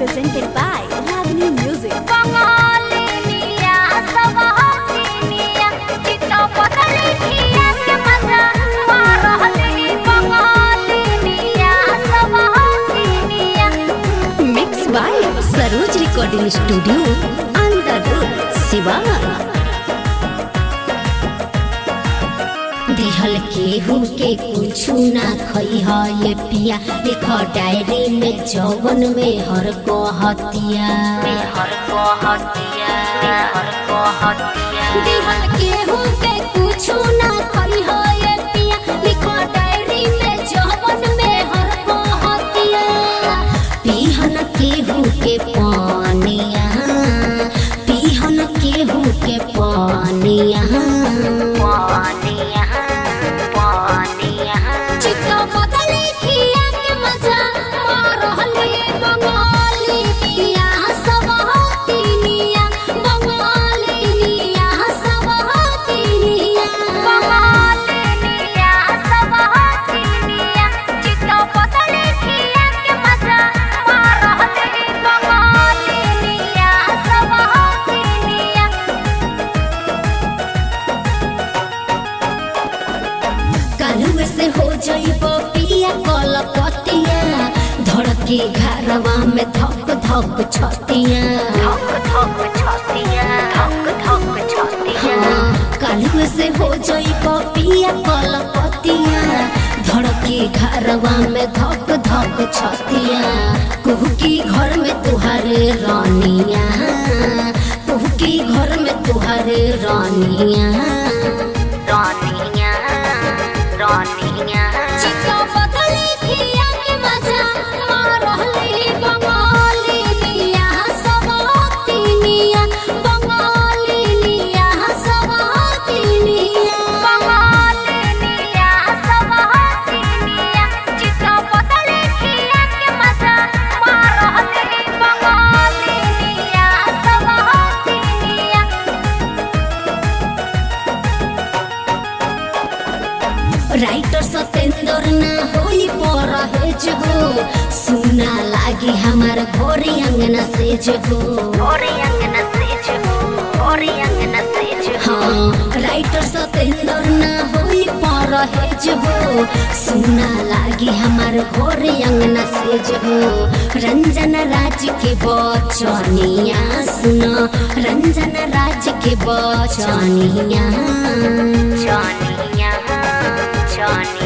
presented by Ragini Music. बंगालिनिया सब हसीनिया चित्त बदली खिया के मजा मारहली बंगालिनिया सब हसीनिया Mixed by Saroj Recording Studio, Andhra, Sivan. दिहल केहू के कुछु ना खई ह ये पिया लिख डायरी में जौवन में हर को हतिया हर को हतिया हर को हतिया दिहल केहू के कुछु ना खई ह ये पिया लिख डायरी में जौवन में हर को हतिया पीहन केहू के पानिया पीहन केहू के पानिया पानिया पानिया चित्त बदले खिया के मजा मारहले बंगाली निया सब हतीनिया बंगाली निया सब हतीनिया बंगालिनिया सब हसीनिया चित्त बदली खिया के मजा मारहली बंगालिनिया सब हसीनिया कालू से हो जइब पिया कल पतिया धड़के घरवा में धक धक छतिया धक धक छतिया धक धक छतिया कालू से हो जइब पिया कल पतिया धड़के घरवा में धक धक छतिया कुहकी घर में तुहारे रानिया कुहकी घर में तुहारे रानिया रानिया रानिया चित्त बदले खिया के मजा मारहले बंगाली निया सब हतीनिया बंगाली निया सब हतीनिया बंगालिनिया सब हसीनिया चित्त बदली खिया के मजा मारहली बंगालिनिया सब हसीनिया राइटर सतेंद्र ना होई पर हेज हो सुना लागी हमार घोरी अंगना सेज हो और अंगना सेज हो और अंगना सेज हो हाँ राइटर सतेंद्र ना होई पर हेज हो सुना लागी हमार घोरे अंगना सेज हो रंजन राज के बचनिया सुना रंजन राज के बचनिया जानिया जानिया